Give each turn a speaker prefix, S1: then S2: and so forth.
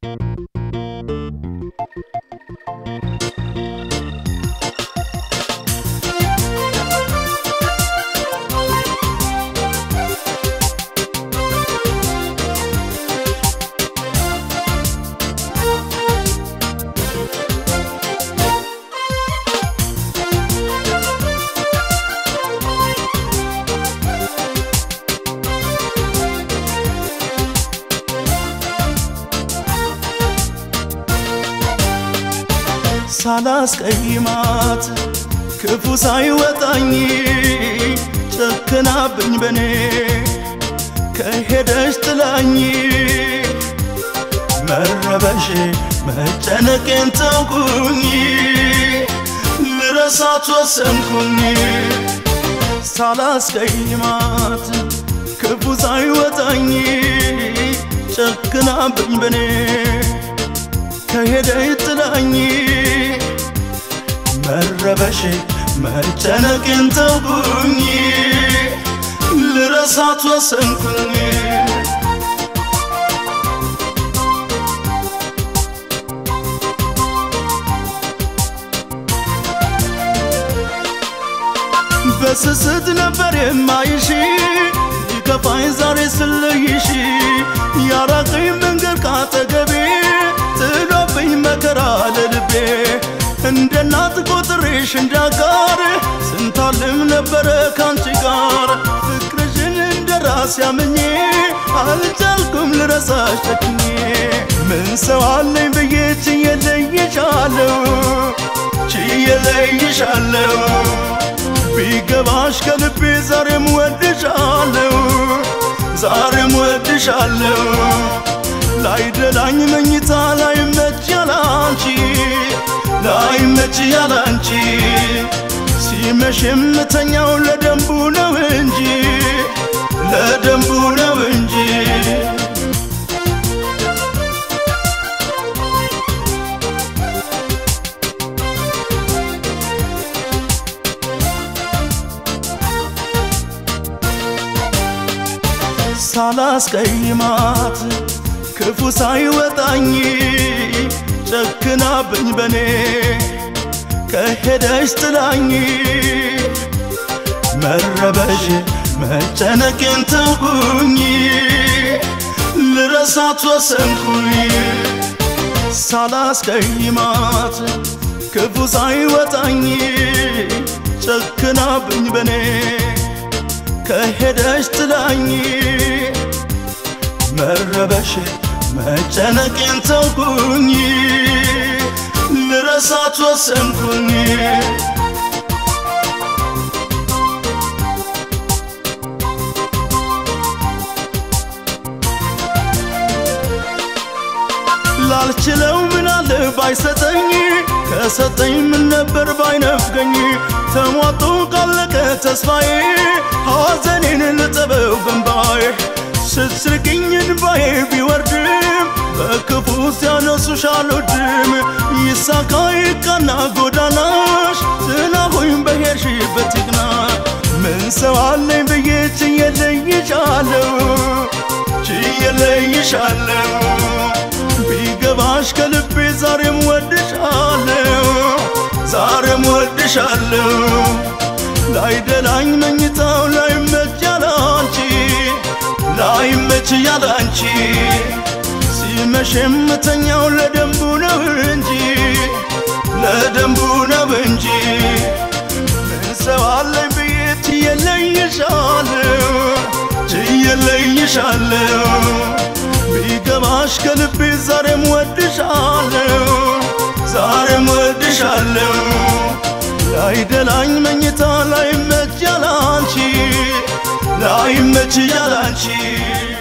S1: ሳላስቀይማት ክፉ ሳይወጣኝ ጨክናብኝ በኔ ከሄደች ጥላኝ መረበሽ መጨነቄን ተውኩኝ ልረሳት ወሰንኩኝ ሳላስቀይማት ክፉ ሳይወጣኝ ጨክናብኝ በኔ ከሄደች ጥላኝ መረበሽ መጨነቅን ተውኩኝ ልረሳት ወሰንኩኝ በስስት ነበር የማይሽ ይከፋኝ ዛሬ ስለይሽ ያራቀኝ መንገድ ካጠገቤ ጥሎብኝ መከራ ለልቤ እንደ እናት ቆጥሬሽ እንዳጋር ስንታልም ነበረ ካንቺ ጋር ፍቅርሽን እንደ ራስ ያምኜ አልቻልኩም ልረሳሽ ጨክኜ ምን ሰው አለኝ ብዬ ችዬ ለይሻለሁ ችዬ ለይሻለሁ ቢገባሽ ከልቤ ዛሬም ወድሻለሁ ዛሬም ወድሻለሁ ላይደላኝ መኝታ ላይመች ያላንቺ ላይመች ያላንቺ ሲመሽ የምተኛው ለደንቡ ነው እንጂ ለደንቡ ነው እንጂ ሳላስቀይማት ክፉ ሳይወጣኝ ጨክናብኝ በኔ ከሄደች ጥላኝ መረበሽ መጨነቄን ተውኩኝ ልረሳት ወሰንኩኝ ሳላስቀይማት ክፉ ሳይወጣኝ ጨክናብኝ በኔ ከሄደች ጥላኝ መረበሽ መጨነቄን ተውኩኝ ልረሳት ወሰንኩኝ ላልችለው ምናለ ባይሰጠኝ ከሰጠኝ ምን ነበር ባይነፍገኝ ተሟጦ ካለቀ ተስፋዬ ሐዘኔን ልጠበው በንባዬ ስትስርቅኝ እንባዬ ቢወርድም በክፉ ሲያነሱሽ አልወድም ይሳካ ይቃና ጎዳናሽ ዝናቡኝ በሄድሽበት ይቅና ምን ሰው አለኝ ብዬ ችዬ ለይሻለሁ ችዬ ለይሻለሁ ቢገባሽ ከልቤ ዛሬም ወድሻለሁ ዛሬም ወድሻለሁ ላይደላኝ መኝታው ላይመች ያላንቺ ላይመች ያላንቺ ሲመሽ የምተኛው ለደንቡ ነው እንጂ ለደንቡ ነው እንጂ ምን ሰው አለኝ ብዬ ችዬ ለይሻለሁ ችዬ ለይሻለሁ ቢገባሽ ከልቤ ዛሬም ወድሻለሁ ዛሬም ወድሻለሁ ላይደላኝ መኝታ ላይመች ያላንቺ ላይመች ያላንቺ